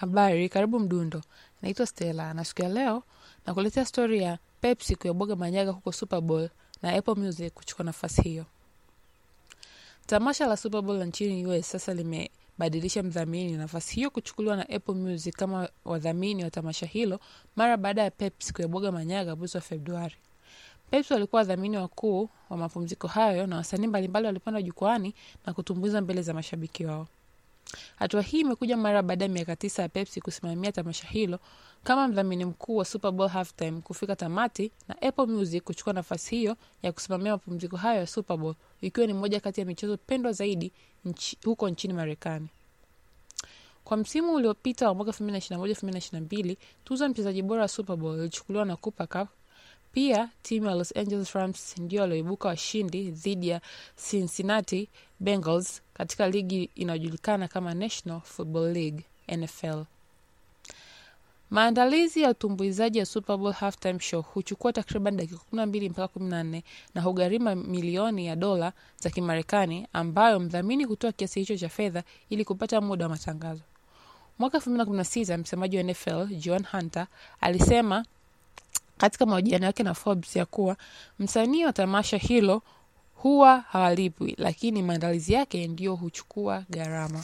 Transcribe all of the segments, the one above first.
Habari, karibu Mdundo. Naitwa Stella na siku ya leo nakuletea stori ya Pepsi kuyabwaga manyaga huko Super Bowl na Apple Music kuchukua nafasi hiyo. Tamasha la Super Bowl nchini US sasa limebadilisha mdhamini, nafasi hiyo kuchukuliwa na Apple Music kama wadhamini wa tamasha hilo mara baada ya Pepsi kuyabwaga manyaga mwezi wa Februari. Pepsi walikuwa wadhamini wakuu wa mapumziko hayo na wasanii mbalimbali walipanda jukwani na kutumbuiza mbele za mashabiki wao. Hatua hii imekuja mara baada ya miaka tisa ya Pepsi kusimamia tamasha hilo kama mdhamini mkuu wa Super Bowl halftime kufika tamati na Apple Music kuchukua nafasi hiyo ya kusimamia mapumziko hayo ya Super Bowl, ikiwa ni moja kati ya michezo pendwa zaidi nchi, huko nchini Marekani. Kwa msimu uliopita wa mwaka 2021-2022 tuzo ya mchezaji bora wa Super Bowl ilichukuliwa na Cooper Cup. Pia timu ya Los Angeles Rams ndio walioibuka washindi dhidi ya Cincinnati Bengals katika ligi inayojulikana kama National Football League NFL. Maandalizi ya utumbuizaji ya Super Bowl halftime show huchukua takriban dakika 12 mpaka 14 na hugharimu milioni ya dola za Kimarekani, ambayo mdhamini hutoa kiasi hicho cha fedha ili kupata muda wa matangazo. Mwaka 2016 msemaji wa NFL John Hunter alisema katika mahojiano yake na Forbes ya kuwa msanii wa tamasha hilo huwa hawalipwi, lakini maandalizi yake ndiyo huchukua gharama.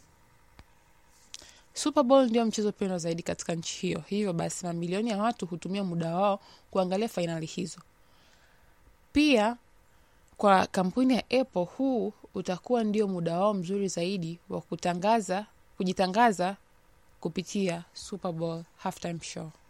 Super Bowl ndio mchezo pendwa zaidi katika nchi hiyo, hivyo basi mamilioni ya watu hutumia muda wao kuangalia fainali hizo. Pia kwa kampuni ya Apple, huu utakuwa ndio muda wao mzuri zaidi wa kutangaza kujitangaza kupitia Super Bowl halftime show.